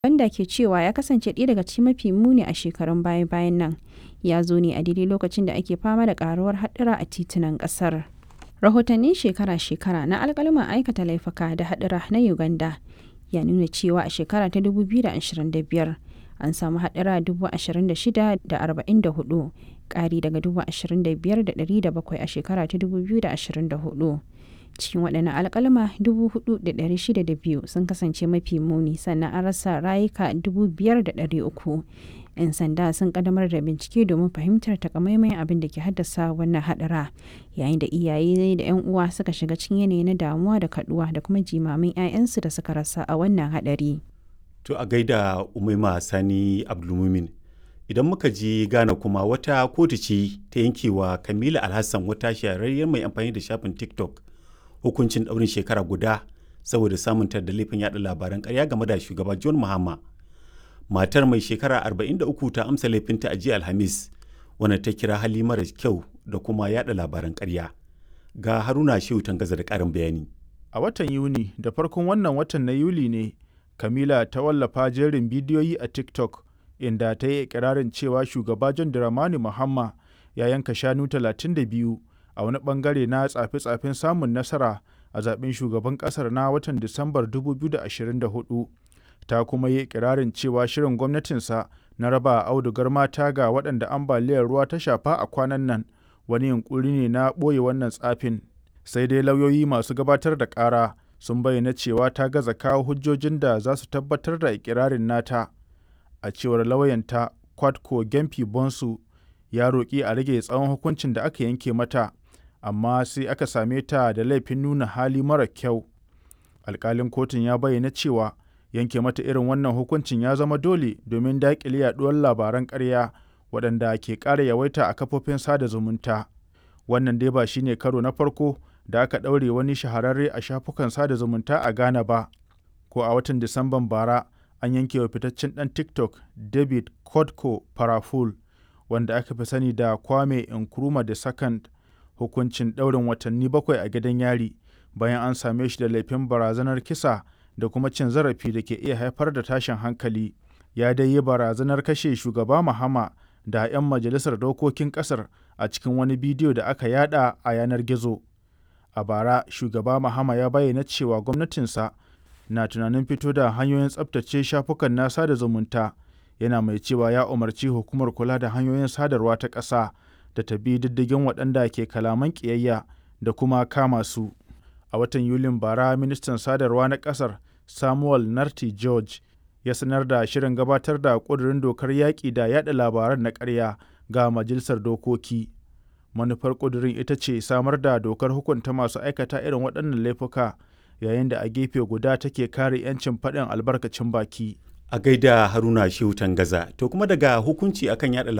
wanda ke cewa ya kasance ɗaya daga cikin mafi muni a shekarun baya-bayan nan ya zo ne a daidai lokacin da ake fama da karuwar haɗura a titunan ƙasar. Rahotannin shekara-shekara na alƙaluman aikata laifuka da haɗura na Uganda ya nuna cewa a shekara ta 2025 an samu haɗura 26,044 ƙari daga 25,700 a shekara ta 2024. cikin waɗannan alƙalma 4,602 sun kasance mafi muni sannan an rasa rayuka 5,300 'yan sanda sun ƙaddamar da bincike domin fahimtar takamaiman abin da ke haddasa wannan haɗara yayin da iyaye da 'yan uwa suka shiga cikin yanayi na damuwa da kaduwa da kuma jimamin 'ya'yansu da suka rasa a wannan haɗari. To a gaida Umaima Sani Abdulmumin. Idan muka ji Ghana kuma wata kotu ce ta yankewa Kamila Alhassan wata shahararriyar mai amfani da shafin TikTok hukuncin ɗaurin shekara guda saboda samun da laifin yada labaran ƙarya game da shugaba John Mahama. Matar mai shekara 43 ta amsa laifinta a jiya Alhamis, wanda ta kira hali mara kyau da kuma yada labaran ƙarya. Ga Haruna Shehu Tangaza da ƙarin bayani. A watan Yuni da farkon wannan watan na Yuli ne, Kamila ta wallafa jerin bidiyoyi a TikTok inda ta yi ikirarin cewa shugaba John Dramani Mahama ya yanka shanu 32 a wani bangare na tsafe-tsafen samun nasara a zaben shugaban kasar na watan Disambar 2024. Ta kuma yi ikirarin cewa shirin gwamnatinsa na raba audugar mata ga waɗanda ambaliyar ruwa ta shafa a kwanan nan wani yunkuri ne na ɓoye wannan tsafin. Sai dai lauyoyi masu gabatar da ƙara sun bayyana cewa ta gaza kawo hujjojin da za su tabbatar da ikirarin nata. A cewar lauyanta Kwadko Gempi Bonsu ya roƙi a rage tsawon hukuncin da aka yanke mata. amma sai aka same ta da laifin nuna hali mara kyau. Alƙalin kotun ya bayyana cewa yanke mata irin wannan hukuncin ya zama dole domin daƙile yaɗuwar labaran ƙarya waɗanda ke ƙara yawaita a kafofin sada zumunta. Wannan dai ba shine karo na farko da aka ɗaure wani shahararre a shafukan sada zumunta a Ghana ba. Ko a watan Disamban bara an yanke wa fitaccen ɗan TikTok David Kodko Paraful wanda aka fi sani da Kwame Nkrumah the Second hukuncin ɗaurin watanni bakwai a gidan yari bayan an same shi da laifin barazanar kisa da kuma cin zarafi da ke iya haifar da tashin hankali ya dai yi barazanar kashe shugaba Mahama da 'yan majalisar dokokin ƙasar a cikin wani bidiyo da aka yada a yanar gizo a bara shugaba Mahama ya bayyana cewa gwamnatinsa na tunanin fito da hanyoyin tsabtace shafukan na sada zumunta yana mai cewa ya umarci hukumar kula da hanyoyin sadarwa ta ƙasa da ta bi diddigin waɗanda ke kalaman ƙiyayya da kuma kama su. A watan Yulin bara ministan sadarwa na ƙasar Samuel Narti George ya sanar da shirin gabatar da ƙudurin dokar yaƙi da yaɗa labaran na ƙarya ga majalisar dokoki. Manufar ƙudurin ita ce samar da dokar hukunta masu aikata irin waɗannan laifuka yayin da a gefe guda take kare 'yancin faɗin albarkacin baki. A gaida Haruna Shehu Tangaza, to kuma daga hukunci akan yada